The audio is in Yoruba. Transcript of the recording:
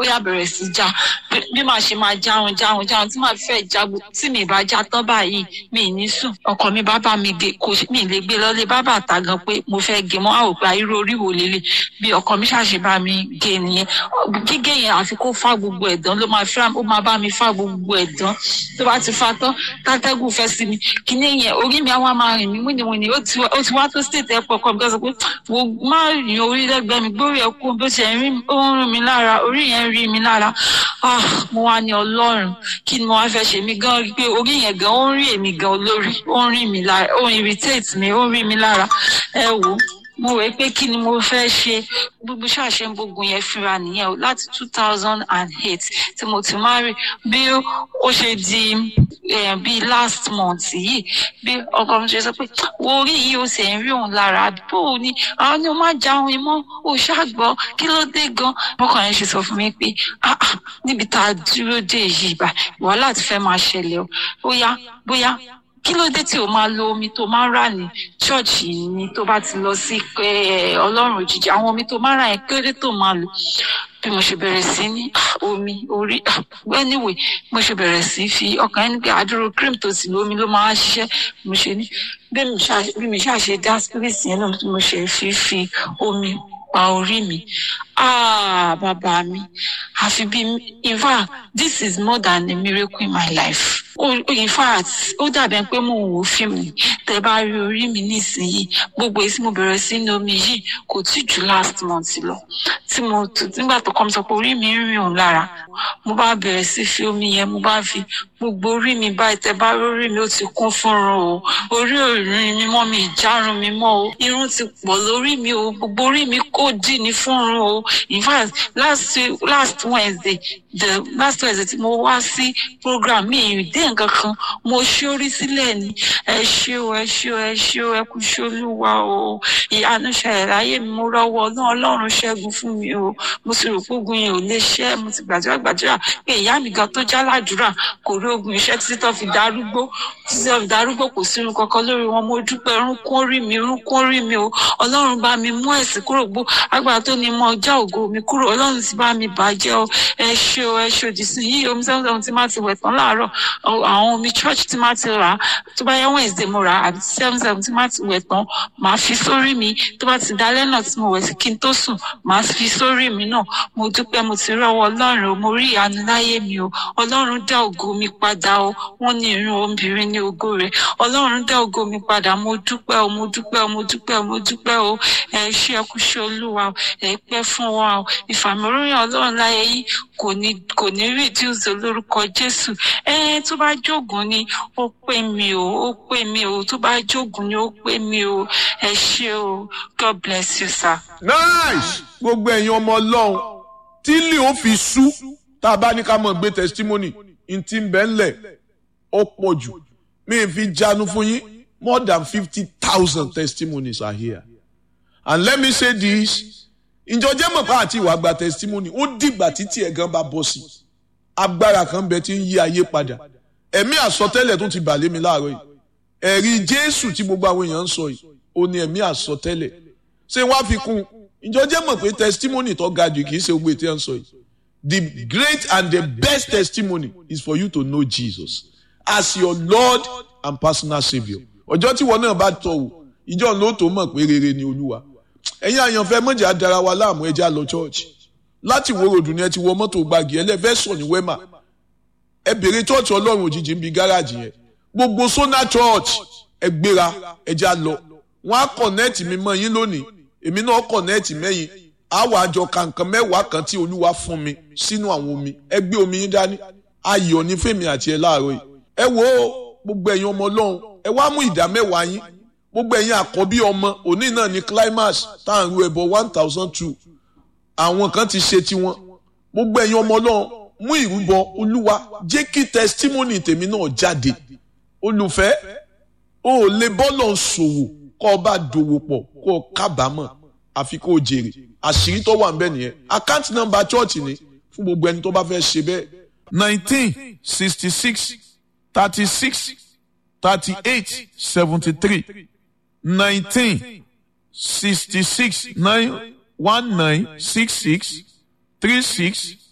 ó yà bẹ̀rẹ̀ sí já bí màá ṣe máa jáun jáun jáun tí màá fẹ́ já tí mi bá já tán báyìí mi ì ní sùn ọkọ mi bá bá mi gé kò mi lè gbé lọlé bá bàtà gan pé mo fẹ́ gé mọ́ àwòpá irú orí wo lélẹ̀ bí ọkọ mi ṣàṣe bá mi gé nìyẹn gígé yẹn àfi kó fá gbogbo ẹ̀dán ló máa fẹ́ ó máa bá mi fá gbogbo ẹ̀dán tó bá ti fa tán tátẹ́gùn fẹ́ sí mi kíní yẹn orí mi àwa máa rìn mí wíníwíní ó ti wá tó state airport kọ́ mi kọ́ sọ pé wo má rìn orí lẹ́gbẹ̀ẹ́ mi gbórí ẹ̀ kú bó ṣe ń rìn mí lára orí yẹn ń rí mi lára ah mo wá ní ọlọ́run kí ni mo wá fẹ́ ṣe mí gan pé orí yẹn gan ó ń rí èmi gan olórí ó ń rí mi lára ó ń irritate mi ó ń rí mi lára ẹ wò mo rò pé kí ni mo fẹ́ ṣe gbogbo ṣàṣẹ gbogbo yẹn fira nìyẹn o láti two thousand and eight tí mo ti máa rí bí ó ṣe di bíi last month yìí bí ọkọ mi ṣe sọ pé wo orí yìí ó sì ń rí òun lára bó o ní àwọn ni ó máa jáwé mọ́ ó ṣàgbọ́ kí ló dé gan bọ́kàn yẹn ṣe sọ fún mi pé níbi tá a dúró dé yìí bá wàhálà ti fẹ́ máa ṣẹlẹ̀ o bóyá bóyá kí ló dé tí o máa lo omi tó máa ń rà ní ṣọ́ọ̀ṣì ni tó bá ti lọ sí ọlọ́run òjijì àwọn omi tó máa ń rà yẹn kí ló dé tó máa lò bí mo ṣe bẹ̀rẹ̀ sí ní omi orí anyway mo ṣe bẹ̀rẹ̀ sí fi ọkàn ẹni pé àdúró cream tó sì lómi ló máa ń ṣiṣẹ́ mo ṣe ní bí mi ṣáà ṣe dá spirit yẹn náà mo ṣe fi fi omi pa orí mi ah bàbá mi àfi bí in fact this is more than a miracle in my life oh, in fact ó dàbí pé mò ń wo fíìmù tẹ bá rí orí mi nísìnyìí gbogbo èyí tí mo bẹ̀rẹ̀ sí ní omi yìí kò tí ju last month lọ tí mo nígbà tó kọ́ mi sọ pé orí mi ń rìn òun lára mo bá bẹ̀rẹ̀ sí fi omi yẹn mo bá fi gbogbo orí mi báyìí tẹ bá rí orí mi ó ti kún fúnrun o orí òrìn mi mọ́ mi ìjárun mi mọ́ o irun ti pọ̀ lórí mi o gbogbo orí mi kò dì ní fúnrun o in fact last last wednesday the last wednesday tí mo wá sí program mi ìdí nǹkan kan mo ṣórí sílẹ̀ ni ẹ ṣé o ẹ ṣé o ẹ ṣé o ẹ kú ṣolúwa o ìyanu ṣẹlẹ̀ láyé mi mo rọ́wọ́ náà ọlọ́run ṣẹ́gun fún mi o mo sì rò pé ogun yẹn ò lè ṣẹ́ mo ti gbàdúrà gbàdúrà pé ìyá mi gan tó já ládùúrà kò rí ogun iṣẹ́ títí tó fi darúgbó títí tó fi darúgbó kò sí irun kankan lórí wọn mo dúpẹ́ irúnkún rí mi irúnkún rí mi o ọlọ́run bá mi mú ẹ̀sìn kúrò gbó agbára tó ní mọ ọjà ògo mi kúrò ọlọ́run ti bá mi bàjẹ́ o ẹ ṣé o ẹ ṣé òdì sí yìí omi sẹ́wọ̀n sẹ́wọ̀n tí má ti wẹ̀ tán láàárọ̀ àwọn omi church tí má ti rà á tó bá yẹ wednesday mo rà á àbí sẹ́wọ̀n sẹ́wọ̀n tí má ti wẹ̀ tán màá fi sórí mi tó bá ti dalẹ́ náà tí mo wẹ̀ sí kí n tó sùn màá fi sórí mi náà mo dúpẹ́ mo ti rọ́wọ́ ọlọ́run o mo rí ìyanu láyé mi o ọlọ́run dá ògo mi padà o wọ́n ní irun obìnrin ní ògo rẹ̀ ọlọ́run dá ògo mi padà mo dúpẹ́ o mo dúpẹ́ o mo dúpẹ́ o mo dúpẹ́ o ẹ ṣé ẹ kú ṣe olúwa ẹ pẹ́ fún wa o ìfàmìlóyún ọlọ́run láyé yìí kò ní kò ní reduce lórúkọ jésù ẹ tó bá jogun ni ó pè mí o ó pè mí o tó bá jogun ni ó pè mí o ẹ ṣé o god bless you sir. nice gbogbo ẹ̀yin ọmọ ọlọ́run tí lè ó fi sú tá a bá ní ká mọ̀ gbé testimony n ti ń bẹ́ ńlẹ̀ ó pọ̀ jù mi ì fi jánu fún yín more than fifty thousand testimonies are here and let me say this ìjọjẹ́ mọ̀pá àti ìwà gba testimony ó dìgbà títí ẹ̀ gan bá bọ́ sí agbára kan bẹ tí ń yí ayé padà ẹ̀mí àsọtẹ́lẹ̀ tó ti bà lé mi láàárọ̀ yìí ẹ̀rí jésù tí gbogbo àwọn èèyàn ń sọ yìí ó ní ẹ̀mí àsọtẹ́lẹ̀ ṣé wọ́n á fi kún ìjọjẹ́ mọ̀ pé testimony tó ga jù kì í ṣe gbogbo ètò ẹ̀ ń sọ yìí the great and the best testimony is for you to know Jesus as your Lord and personal saviour ọjọ́ tí wọn náà bá tọ̀ wò ìjọ ló tó mọ̀ pé rere ni olúwa ẹ̀yin àyànfẹ́ mọ̀jà dára wa láàmú ẹja lọ church láti wo ròdù ni ẹ ti wọ mọ́tò gbági ẹlẹ́fẹ́ sọ ní wema ẹ bèrè church ọlọ́run òjijì ń bi gáràjì yẹn gbogbo sona church ẹ gbéra ẹja lọ wọn á kọ̀nẹ́ẹ̀tì mi mọ́ yín lónìí èmi náà kọ̀nẹ́ẹ̀tì mẹ́yìn àwọn àjọ kankan mẹ́wàá kan tí olúwa fún mi sínú àwọn omi ẹ gbé omi yín dání ayọ̀ ní fèmí àti ẹ láàárọ̀ yìí ẹ wo gbogbo ẹ̀yin ọmọ ọlọ́run ẹ wá mú ìdá mẹ́wàá yín gbogbo ẹ̀yin àkọ́bí ọmọ òní náà ní climax tá à ń ru ẹbọ one thousand two àwọn kan ti ṣe tiwọn gbogbo ẹ̀yin ọmọ ọlọ́run mú ìrúbọ olúwa jẹ́ kí testimony tèmi náà jáde olùfẹ́ o ò lè bọ́lọ̀ ṣòwò kọ́ ọ bá dòwò pọ̀ kó o kábàámọ̀ àfi kó o jèrè àṣírí tó wà nbẹ nìyẹn account number church ni fún gbogbo ẹni tó bá fẹ́ ṣe bẹ́ẹ̀. nineteen sixty six thirty six thirty eight seventy three nineteen sixty six nine one nine six six three six